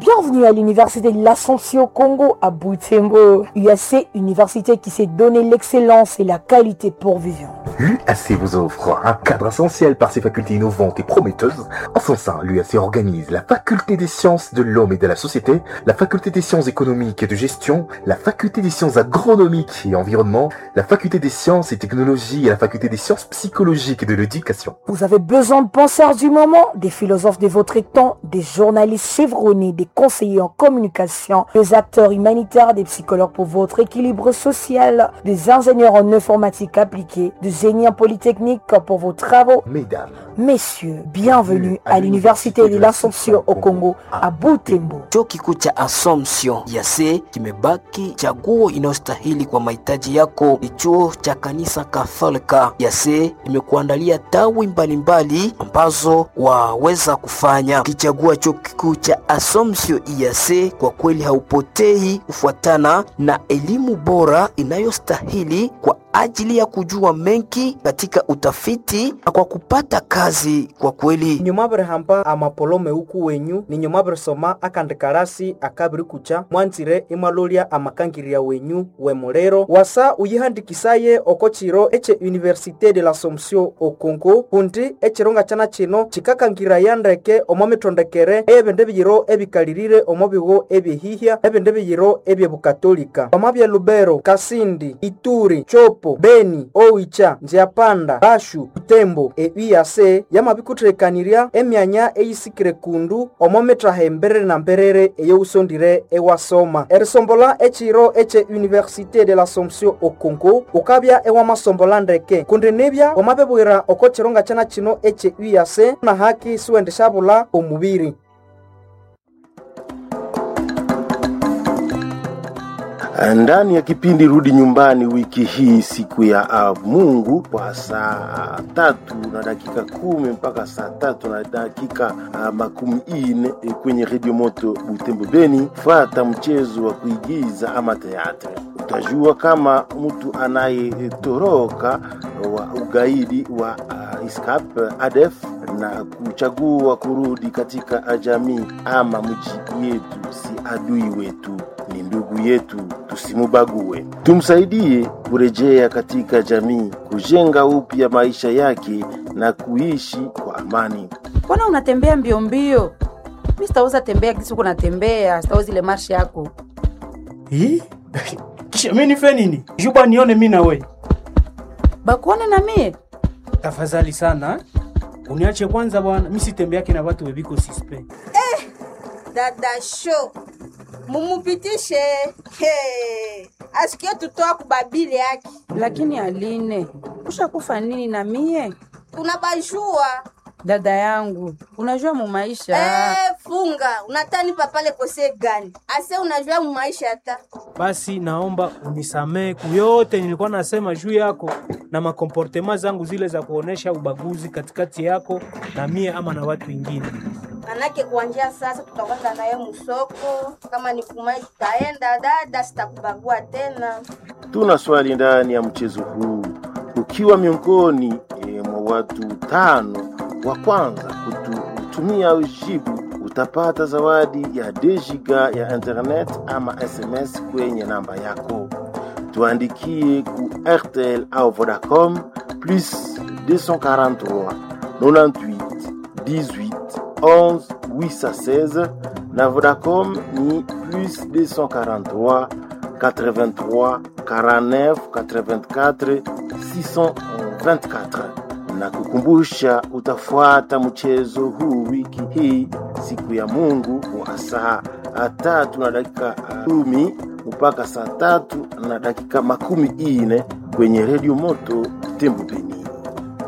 Bienvenue à l'Université de l'Assomption Congo à Butembo. UAC, université qui s'est donné l'excellence et la qualité pour vivre. L'UAC vous offre un cadre essentiel par ses facultés innovantes et prometteuses. En son sein, l'UAC organise la faculté des sciences de l'homme et de la société, la faculté des sciences économiques et de gestion, la faculté des sciences agronomiques et environnement, la faculté des sciences et technologies et la faculté des sciences psychologiques et de l'éducation. Vous avez besoin de penseurs du moment, des philosophes de votre temps, des journalistes chevronnés, des conseillers en communication, des acteurs humanitaires, des psychologues pour votre équilibre social, des ingénieurs en informatique appliquée, des génies en polytechnique pour vos travaux. Mesdames, Messieurs, bienvenue à l'Université de l'Assomption au Congo à Butembo. Chuo kikuu cha Assumption yase kimebaki chaguo inayostahili kwa mahitaji yako. Ni chuo cha kanisa Katholika yase imekuandalia tawi mbalimbali ambazo waweza kufanya. Ukichagua chuo kikuu cha Assumption yase, kwa kweli haupotei kufuatana na elimu bora inayostahili kwa ajili ya kujua mengi katika utafiti na kwa kupata kazi kwa kweli nyumabiri hamba amapolome uku wenyu ni nyumabiri soma akandikarasi akabiri kucha mwanzire imalolya amakangirya wenyu wemulero wasa uyihandikisaye oko chiro ece université de l'assomption o congo kundi echironga chana chino chikakangiraya ndeke omo mitondekere eyebindu ebiyiro ebikalirire omo bigo ebyehihya ebindu ebiyiro ebyebukatolika omo bya lubero kasindi ituri chopo beni oicha nziapanda bashu butembo euyase yamabikuthirekanirya emyanya eyisikire kundu omo mittaha emberere na mberere eyousondire ewasoma erisombola echiro eche université de l'assomption o congo ukabya ewamasombola ndeke kundi nibya wamabibwira oko chironga chana chino eche uyase na haki siwendeshabula omubiri ndani ya kipindi rudi nyumbani wiki hii siku ya uh, mungu kwa saa tatu na dakika kumi mpaka saa tatu na dakika uh, makumi ine eh, kwenye redio moto butembo beni fata mchezo wa kuigiza ama teatre utajua kama mtu anayetoroka wa ugaidi wa uh, iskap adef na kuchagua kurudi katika jamii ama mji yetu si adui wetu ni ndugu yetu, tusimubague. Tumsaidie kurejea katika jamii, kujenga upya maisha yake na kuishi kwa amani. Mbona unatembea mbio mbio? Mi sitaweza tembea kisi uko natembea, sitaweza ile marshi yako. Hii? Kisha mimi nife nini? Juba nione mimi na we. Bakuone na mie Tafadhali sana. eh? Uniache kwanza bwana, mimi sitembeake na watu webiko sispe. dada show mumupitishe hey. asikie tutoa kubabili yake lakini Aline, ushakufa nini na mie? tunabajua Dada yangu, unajua mu maisha eh, funga unatani papale kose gani ase unajua mumaisha hata Basi naomba unisamee kuyote nilikuwa nasema juu yako na makomportema zangu zile za kuonesha ubaguzi katikati yako na mie ama na watu wengine. manake kuanjia sasa tutakwenda naye musoko kama ni kumai tutaenda dada sitakubagua tena Tuna swali ndani ya mchezo huu. Ukiwa miongoni e, mwa watu tano wa kwanza kutumia ujibu, utapata zawadi ya dejiga ya internet ama SMS kwenye namba yako. Tuandikie ku RTL au Vodacom plus 243 98 18 11 816 na Vodacom ni plus 243 83 49 84 624 na kukumbusha utafuata mchezo huu wiki hii siku ya Mungu wa saa tatu na dakika kumi mpaka saa tatu na dakika makumi ine kwenye redio moto Tembo Beni.